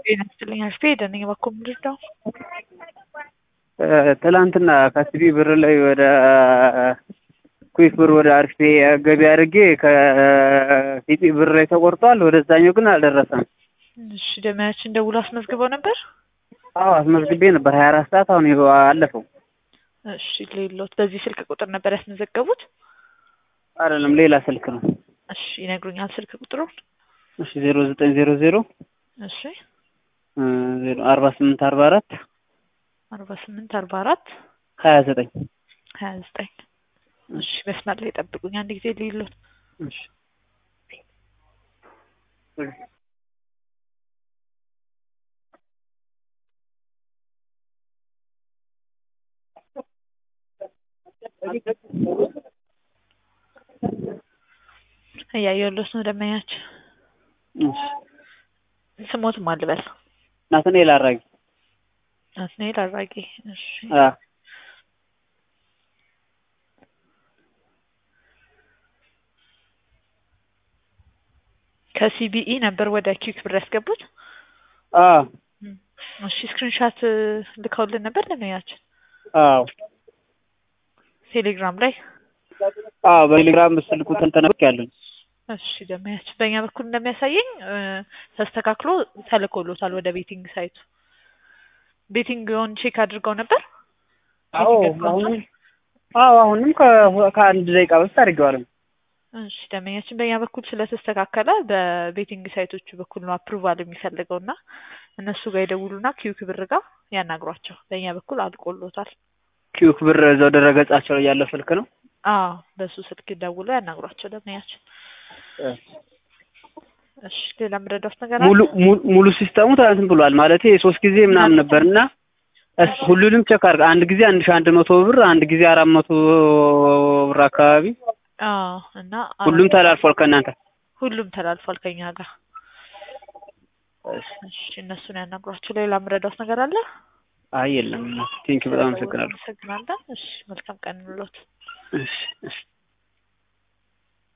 ጤና ይስጥልኝ አሽፌ ደነኝ በኩል ምንድን ነው? ትላንትና ከሲቢ ብር ላይ ወደ ኩዊክ ብር ወደ አርፌ ገቢ አድርጌ ከሲቢ ብር ላይ ተቆርጧል። ወደዛኛው ግን አልደረሰም። እሺ ደመያችን ደውሎ አስመዝግበው ነበር? አዎ አስመዝግቤ ነበር ሀያ አራት ሰዓት አሁን ይኸው አለፈው። እሺ ሌሎት በዚህ ስልክ ቁጥር ነበር ያስመዘገቡት? አይደለም ሌላ ስልክ ነው። እሺ ይነግሩኛል ስልክ ቁጥሩን? እሺ ዜሮ ዘጠኝ ዜሮ ዜሮ እሺ ዜሮ አርባ ስምንት አርባ አራት አርባ ስምንት አርባ አራት ሀያ ዘጠኝ ሀያ ዘጠኝ እሺ መስመር ላይ ጠብቁኝ አንድ ጊዜ ሌሎት እሺ እያየሁለት ነው ደመኛችን ስሞትም አልበል ናትናኤል አራጊ ናትናኤል አራጌ እሺ አ ከሲቢኢ ነበር ወደ ኪክ ብር ያስገቡት? አ እሺ ስክሪንሻት ልከውልን ነበር ደመኛችን አዎ ቴሌግራም ላይ አዎ በቴሌግራም ስልኩ ተንተነብክ ያለን እሺ ደመያችን በእኛ በኩል እንደሚያሳየኝ ተስተካክሎ ተልኮሎታል ወደ ቤቲንግ ሳይቱ። ቤቲንግን ቼክ አድርገው ነበር? አዎ አሁንም አዎ አሁንም ከ- ከአንድ ደቂቃ በፊት አድርጌዋለሁ። እሺ ደመኛችን በእኛ በኩል ስለተስተካከለ በቤቲንግ ሳይቶቹ በኩል ነው አፕሩቫል የሚፈልገው እና እነሱ ጋር ይደውሉና ኪዩክ ብር ጋር ያናግሯቸው። በእኛ በኩል አልቆሎታል። ኪዩክ ብር እዛው ድረገጻቸው ላይ ያለው ስልክ ነው። አዎ በሱ ስልክ ደውሎ ያናግሯቸው ደመኛችን። እሺ ሌላ ምረዳት ነገር አለ? ሙሉ ሙሉ- ሙሉ ሲስተሙ እንትን ብሏል ማለት ሶስት ጊዜ ምናምን ነበርና እስ- ሁሉንም ቸክ አድርግ። አንድ ጊዜ አንድ ሺ አንድ መቶ ብር፣ አንድ ጊዜ አራት መቶ ብር አካባቢ አዎ እና ሁሉም ተላልፏል ከእናንተ። ሁሉም ተላልፏል ከኛ ጋር። እሺ እነሱን ያናግሯቸው። ሌላ ምረዳት ነገር አለ? አይ የለም። ቴንኪው በጣም አመሰግናለሁ። አመሰግናለን። እሺ መልካም ቀን እንሎት። እሺ እሺ